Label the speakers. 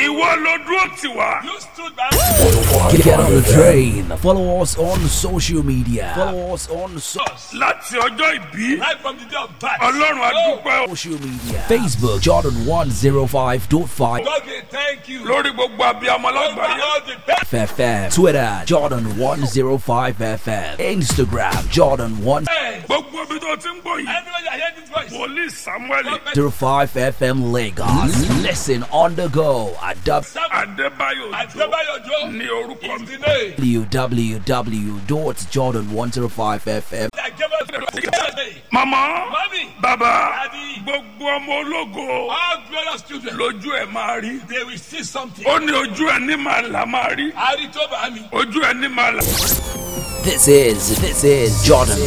Speaker 1: ìwọ ló dúró tì wá.
Speaker 2: You stood by
Speaker 3: Get on the train. Follow us on social media. Follow us on so-
Speaker 2: us
Speaker 1: láti ọjọ́ ìbí
Speaker 2: right from the day of birth.
Speaker 1: ọlọ́run adúpẹ́ o.
Speaker 3: social media. Facebook Jordan 105.5
Speaker 2: God, we thank you.
Speaker 1: lórí gbogbo abiyamọ
Speaker 2: Over
Speaker 1: lágbàáyé.
Speaker 2: all the best.
Speaker 3: FM. Twitter Jordan 105 FM. Instagram Jordan
Speaker 1: gbogbo ibi tó ti ń gbọ́ yìí.
Speaker 2: Anywhere you hear this voice.
Speaker 1: wòlíì samuel
Speaker 3: 105 FM Lagos. Listen on the go at
Speaker 1: adébáyò ojo
Speaker 2: Adebayo Joe
Speaker 1: ní orúkọ
Speaker 2: is
Speaker 1: mi.
Speaker 2: the name
Speaker 3: www.jordan105fm.
Speaker 2: that gave us the name.
Speaker 1: mama
Speaker 2: Mommy,
Speaker 1: baba
Speaker 2: Daddy.
Speaker 1: gbogbo ọmọ ológo
Speaker 2: all glorious children,
Speaker 1: lójú ẹ máa rí.
Speaker 2: they will see something.
Speaker 1: ó ní ojú ẹ ní màá là máa rí.
Speaker 2: Ari Toba Ami.
Speaker 1: ojú ẹ ní màá là.
Speaker 3: This is, this is Jordan